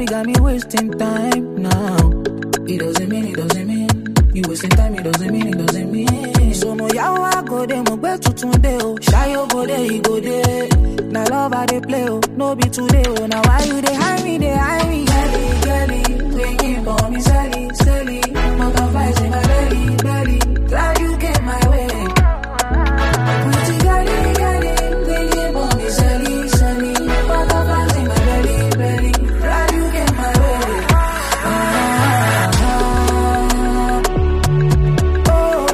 Girlie got me wasting time now. It doesn't mean, it doesn't mean. You wasting time, it doesn't mean, it doesn't mean. So mo yawo I go dey, mo gbe tuntun dey o. Shayo go dey, he go dey. Na love I dey play o, no be today o. Now why you dey hide me, dey hide me? Girlie, girlie, waking for me, Sally, Sally. Butterflies in my belly, belly. Glad you came my way. Pretty girlie, girlie, waking for me, Sally, Sally. Butterflies in my belly, belly. Glad you came my way. Ah, ah, ah. Oh,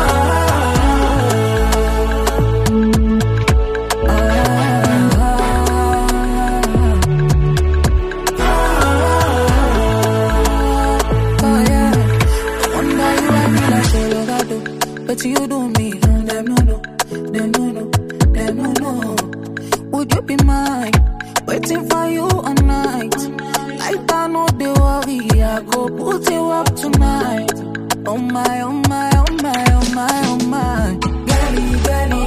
Oh yeah, I wonder you and me like Colorado, but you do me, mm, them no no, them no no, them no no. Would you be mine? Waiting for you all night. Like I know they worry, I go put you up tonight. Oh my, oh my, oh my, oh my, oh my. Girlie, girlie,